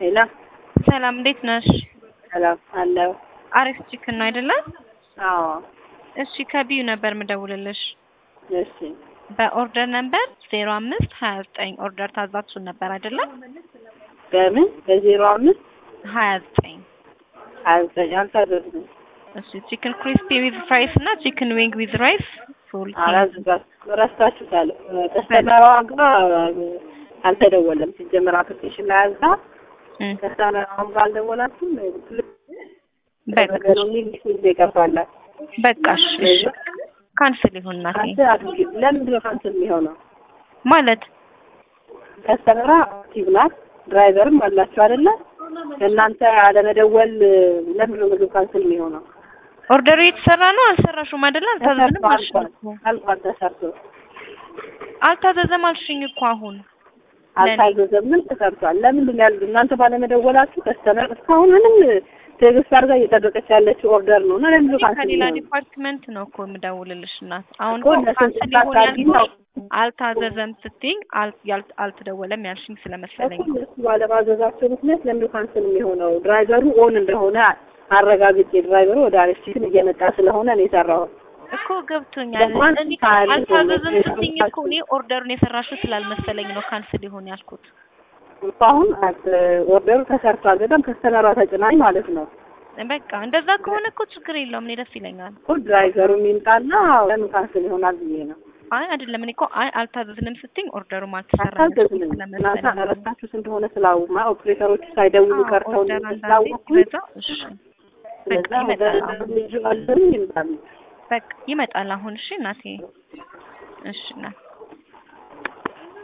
ሄሎ ሰላም እንዴት ነሽ? ሰላም አለው። አሪፍ ቺክን ነው አይደለም? አዎ እሺ ከቢዩ ነበር ምደውልልሽ። እሺ በኦርደር ነምበር ዜሮ አምስት ሀያ ዘጠኝ ኦርደር ታዛችሁን ነበር አይደለም? በምን በዜሮ አምስት ሀያ ዘጠኝ ሀያ ዘጠኝ አልታዘዝንም። እሺ ቺክን ክሪስፒ ዊዝ ፍራይስ እና ቺክን ዊንግ ዊዝ ራይስ ፉል አላዝጋት ረስታችሁታል። ከስተመሯ ጋር አልተደወለም። ሲጀመር አፕሊኬሽን ላይ አዝጋ ከስተመሯም ጋር አልደወላችሁም። በቃ ነገሩ የሚል ጊዜ ይቀርባላል። በቃሽ እሺ ካንስል ይሁን እናቴ ካንስል አድርጊ። ለምንድን ነው ካንስል የሚሆነው? ማለት ከስተመሯ አክቲቭ ናት። ድራይቨርም አላችሁ አይደለ? እናንተ አለመደወል ለምንድን ነው ምግብ ካንስል የሚሆነው? ኦርደሩ የተሰራ ነው አልሰራሽም አይደለ? አልታዘዝንም አልሽኝ እኮ አልቋል ተሰርቶ አልታዘዘም አልሽኝ እኮ አሁን አልታዘዘም። ምን ተሰርቷል? ለምንድን ነው ያሉት? እናንተ ባለመደወላችሁ ከስተመር እስካሁን ምንም ትዕግስት አድርጋ እየጠበቀች ያለችው ኦርደር ነው እና ለምንድን ነው ካንስል ከሌላ የሚሆነው? ዲፓርትመንት ነው እኮ የምደውልልሽ እናት። አሁን እኮ እኮ እነሱን ካንስል ይሁን ስታታርጊ ነው ያልኩሽ አልታዘዘም ስትይኝ አል- ያል- አልተደወለም ያልሽኝ ስለመሰለኝ እኮ እነሱ ባለማዘዛቸው ምክንያት ለምንድን ነው ካንስል የሚሆነው? ድራይቨሩ ኦን እንደሆነ አረጋግጬ ድራይቨሩ ወደ አለችትን እየመጣ ስለሆነ ነው የሰራሁት። እኮ ገብቶኛል። ለማን እኔ ካለ አልታዘዘም ነው ስትይኝ እኮ እኔ ኦርደሩን የሰራሽው ስላልመሰለኝ ነው ካንስል ይሁን ያልኩት። እኮ አሁን አት- ኦርደሩ ተሰርቷል። በጣም ከስተመሯ ተጭናኝ ማለት ነው በቃ እንደዛ ከሆነ እኮ ችግር የለውም እኔ ደስ ይለኛል። እኮ ድራይቨሩ የሚምጣና ለምን ካንስል ይሆናል ብዬ ነው። አይ አይደለም እኔ እኮ አይ አልታዘዝንም ስትይኝ ኦርደሩም አልተሰራም አልታዘዝንም። እናንተ ስለመሰለኝ ነው። ረስታችሁት እንደሆነ ስላወቅሁ ኦፕሬተሮቹ ሳይደውሉ አዎ፣ ቀርተው ኦርደር እንደሆነ አንዳንዴ ስላወቅኩኝ ሲበዛ እሺ ስለዛ በቃ ወደ ይመጣል። ልጁ አለኝ ይምጣሉ። በቃ ይመጣል አሁን። እሺ እናቴ፣ እሺ እናቴ